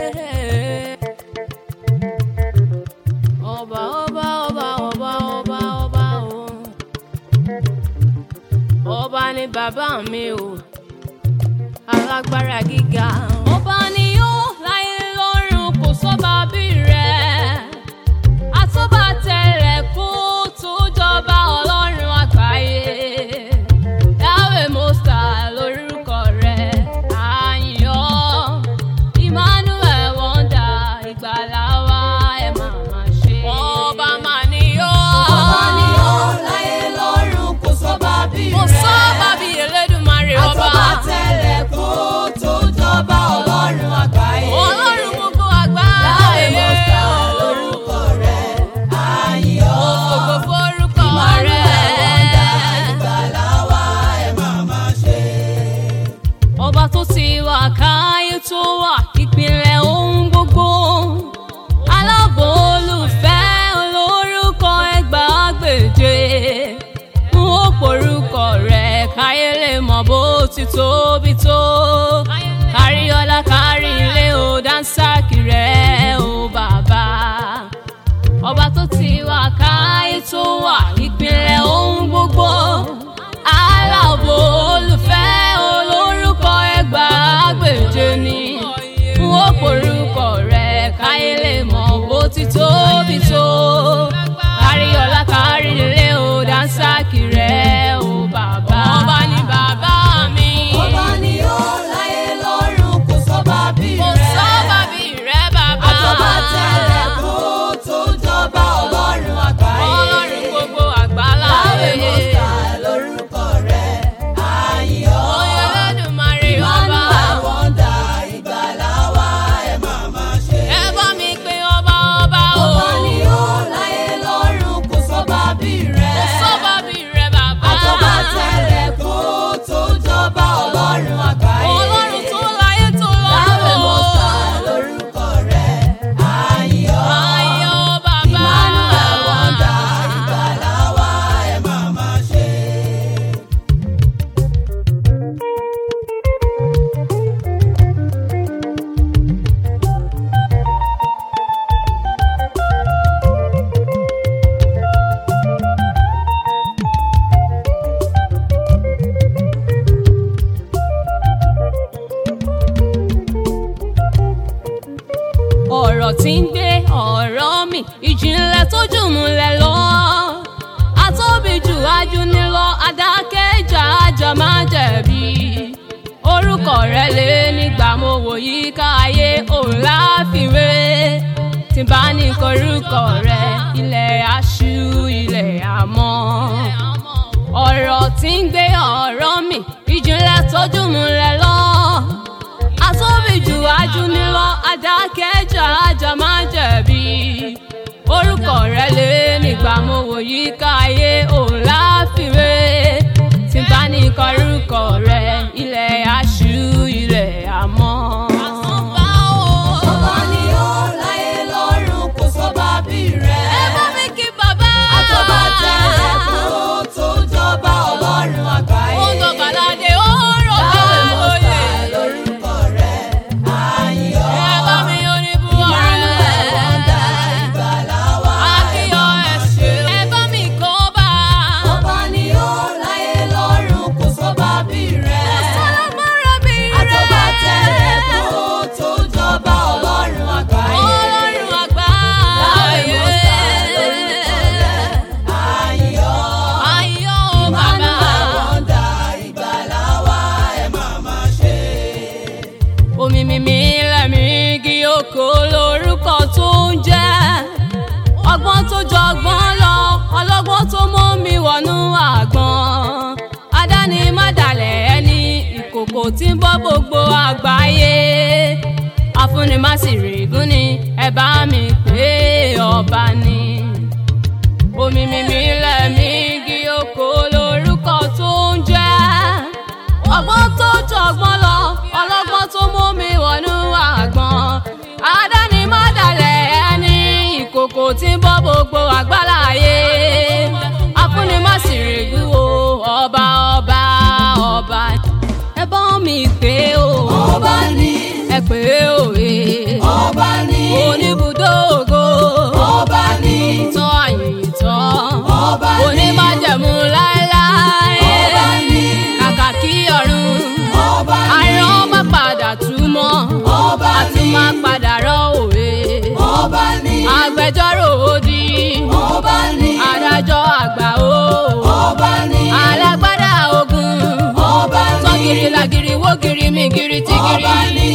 ọba ọba ọba ọba ọba ọba o ọba ni bàbá mi o alágbára gíga ọba ni ó láyé lọ́run kò sọ́ba bí rẹ̀ àtọ́ba tẹ̀lẹ̀ kó tó jọba ọlọ́run àgbáyé Yahweh Most High lórúkọ rẹ̀ àyàn Emmanuel wonder ìgbàlà wa ẹ máa máa ṣe. ọba máa ní yọ. Ọba ni ó láyé lọ́run kò sọ́ba bí rẹ̀. kò sọ́ba bí Elédùmarè ọba. Àtọ́ba tẹ̀lẹ̀ kó tó jọba ọlọ́run àgbáyé. ọlọ́run gbogbo Yahweh àgbáyé. Most High lórúkọ rẹ̀. Àyàn. Ògo forúkọ Emmanuel wonder rẹ̀. ìgbàlà wa ẹ máa máa ṣe. ọba tó ti wà káyé tó wà ìpìlẹ̀ ohun gbogbo aláàbò olùfẹ́ olórúkọ ẹgbàágbèje n ó porúkọ rẹ̀ káyé lè mọ̀ bó ti tóbi tó kárí ọlá kárí ilé o dáńsákì rẹ̀ o bàbá ọba tó ti wà káyé tó wà ìpìlẹ̀ ohun gbogbo aláàbò olùfẹ́ olórúkọ ẹgbàágbèje ni n ó porúkọ rẹ̀ káyé lè mọ̀ bó ti tóbi tó kárí ọlá kárí ilé o dáńsákì rẹ̀ o bàbá ọba ni bàbá mi Ọba ni ó láyé lọ́run kò sọ́ba bí kò rẹ̀. sọ́ba bí rẹ̀ bàbá Àtọ́ba tẹ̀lẹ̀ kó tó jọba ọlọ́run àgbáyé. ọlọ́run gbogbo àgbálá Yahweh Most rẹ̀. High lórúkọ rẹ̀. Àyàn. Oyè Olódùmarè ọba. Emmanuel wonder ìgbàlà wa ẹ máa máa ṣe. Ẹ bá mi pe ọba ọba o. Ọba ni ó láyé lọ́run kò sọ́ba bí rẹ̀. Kò sọ́ba bí rẹ̀ bàbá. Àtọ́ba tẹ̀lẹ̀ kó tó jọba ọlọ́run àgbáyé. Ọlọ́run tó láyé tó Yahweh Most lọ́run. High lórúkọ rẹ̀. Àyàn. Ayọ̀ bàbá. Emmanuel wonder ìgbàlà wa ẹ máa máa ṣe. Ọ̀rọ̀ tí ń gbé ọ̀rọ̀ mi, ìjìnlẹ̀ tó jùmùlẹ̀ lọ. Atóbi jù ajú ni lọ, adákẹ́jà ajá máa jẹ̀bi. Orúkọ rẹ̀ lé nígbà mo wò yí káyé òun láfiwé. Tí bá ní korúkọ rẹ̀, ilẹ̀ aṣú ilẹ̀ àmọ́. Ọ̀rọ̀ tí ń gbé ọ̀rọ̀ mi, ìjìnlẹ̀ tó jùmùlẹ̀ lọ atóbi jù ajú ni lọ adákẹ́jà ajá máa jẹ̀bi orúkọ rẹ̀ lé nígbà mo wò yí káyé òun láfiwé tí n bá ní kọrúkọ rẹ̀ ilẹ̀ aṣú ilẹ̀ àmọ́. Ọba ni ó láyé lọ́run kò sọ́ba bí rẹ̀. ẹ bá mi kí bàbá. Àtọ́ba tẹ̀lẹ̀ kó tó jọba ọlọ́run àgbáyé. ó ń dọ̀bàládé ó rọ̀ Yahweh Most lóye. High lórúkọ rẹ̀. Àyàn. ẹ bá mi oníbú Emmanuel wonder ọ̀rẹ́. ìgbàlà wa ẹ Akíyọ̀ máa máa ẹ̀ṣẹ̀. ṣe. Ẹ bá mi kọ́ bá. Ọba ni ó láyé lọ́run kò sọ́ba bí rẹ̀. Sálámọ́ra bí rẹ̀. Àtọ́ba tẹ̀lẹ̀ kó tó jọba ọlọ́run àgbáyé. Ọlọ́run àgbà. Yahweh Most High lórúkọ rẹ̀. Àyàn. Ayọ̀ bàbá. Emmanuel wonder ìgbàlà wa ẹ máa máa ṣe. Omi mímí lẹ́mí igi oko lórúkọ tó ń jẹ́. Ọgbọ́n tó jọgbọ́n lọ, ọlọ́gbọ́n tó mú mi wọnú àgbọn. Adáni má dalẹ̀ ẹni ìkòkò tí ń bọ́ gbogbo àgbáyé. Afúnni má sì règún ni ẹ bá mi pé ọba ni. Omi mímí lẹ́mí igi oko lórúkọ tó ń jẹ́. Ọgbọ́n tó jọgbọ́n lọ, ọlọ́gbọ́n tó mú mi wọnú àgbọn. Adáni má dalẹ̀ ẹni ìkòkò tí ń bọ́ gbogbo àgbáláyé. Afúnni má sì règún o, ọba ọba ọba. pé o ọba ní ẹ pé o e agbẹjọ́rò òdì ọba ní adájọ́ àgbà o ọba ní alágbádá ogun ọba ní sọ́gìrì làgìrì wógìrì mìgìrì tìgìrì ọba ní